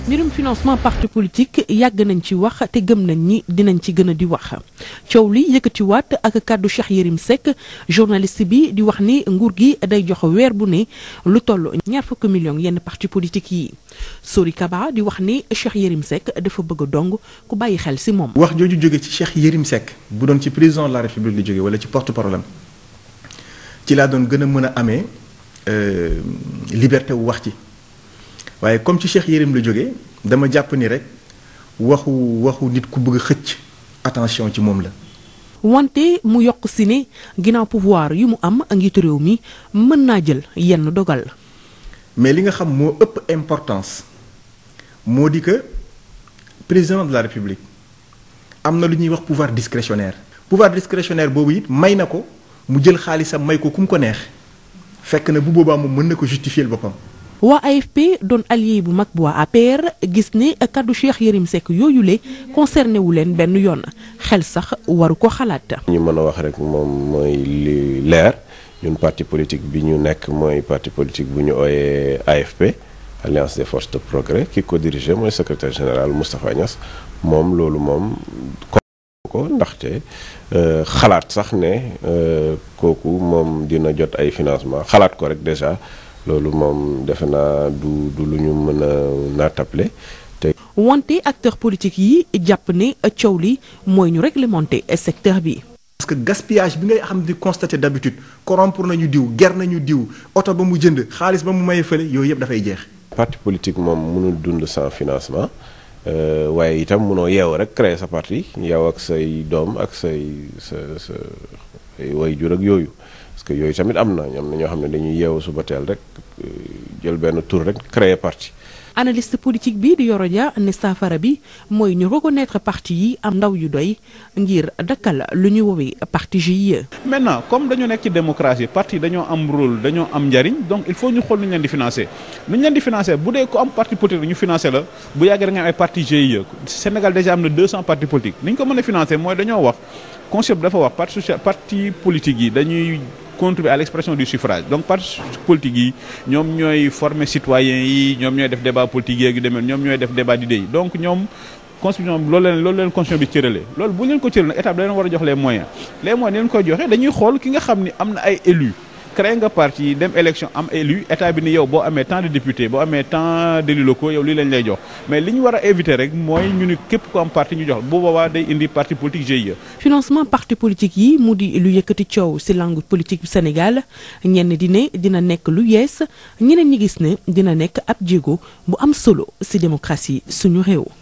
mbirum financement parti politique yàgg nañ ci wax te gëm nañ ni dinañ ci gën a di wax coow li yëkkatiwaat ak kàddu Cheikh Yérim Seck journaliste bi di wax ni nguur gi day jox weer bu ne lu toll ñaar fukki millions yenn parti politique yi Sori Kaba di wax ni Cheikh Yérim Seck dafa bëgg a dong ku bàyyi xel si moom. wax jooju jóge ci Cheikh Yérim Seck bu doon ci président de la République li jóge wala ci porte-parole am ci laa doon gën a mën a amee liberté wu wax ci. waaye comme ci Cheikh Yérim la jógee dama jàpp ni rek waxu waxu nit ku bëgg a xëcc attention ci moom la. wante mu yokk si ne ginnaaw pouvoir yu mu am njiitu réew mi mën naa jël yenn dogal. mais li nga xam moo ëpp importance moo di que président de la république am na lu ñuy wax pouvoir discrétionnaire. pouvoir discrétionnaire boobu it may na ko mu jël xaalisam may ko ku mu ko neex fekk na bu boobaa moom mën na ko justifier boppam. waa AFP doon allié bu mag bu waa APR gis ne kaddu Cheikh Yérim Seck yooyu le concerné wu leen benn yoon xel sax waru ko xalaat. ñu mën a wax rek moom mooy li leer ñun parti politique bi ñu nekk mooy parti politique bu ñu ooyee AFP Alliance des forces de progrès ki ko dirigé mooy secrétaire général Moustapha Niass moom loolu moom ko ndaxte xalaat sax ne kooku moom dina jot ay financement xalaat ko rek déjà. loolu moom defe naa du du lu ñu mën a naatable te. wante acteur politique yi jàpp ne coow li mooy ñu réglementer secteur bi. parce que gaspillage bi ngay xam di constater d'habitude corrompre nañu diw ger nañu diw oto ba mu jënd xaalis ba mu maye fële yooyu yëpp dafay jeex. parti politique moom mënul dund sans financement waaye itam mënoo yeew rek créer sa parti yow ak say doom ak say sa sa way jur ak yooyu. parce que yooyu tamit am na ñoom na ñoo xam ne dañuy yeewu suba teel rek jël benn tour rek créer parti. analyste politique bi di Yoro Dia ne saafara bi mooy ñu reconnaître parti yi am ndaw yu doy ngir dakkal lu ñu woowee parti GIE. maintenant comme dañoo nekk ci démocratie parti dañoo am rôle dañoo am njariñ donc il faut ñu xool nu ñu leen di financer nu ñu leen di financer bu dee ko am parti politique ñu financer la bu yàggee da nga am ay parti GIE Sénégal déjà am na 200 partis politiques ni ñu ko mën a financer mooy dañoo wax concept dafa wax parti social parti politique yi dañuy. contribuer à l'expression du suffrage donc parti politique yi ñoom ñooy former citoyens yi ñoom ñooy def débat politique yeeg yu demee ñoom ñooy def débat d'idées yi donc ñoom constitution loolu leen loolu leen constitution bi cëralee loolu bu ñu leen ko cëralee nag état bi da leen war a jox les moyens les moyens ni leen koy joxe dañuy xool ki nga xam ni am na ay élus créé nga parti dem élection am élu état bi ni yow boo amee tant de députés boo amee tant d'élus locaux yow lii lañ lay jox mais li ñu war a éviter rek mooy ñu ni képp ko am parti ñu jox bu boobaa day indi parti politique GIE. financement parti politique yi mu di lu yëkkati coow ci langue politique bu Sénégal ñenn di ne dina nekk lu yees ñeneen ñi gis ne dina nekk ab jéego bu am solo ci démocratie suñu réew.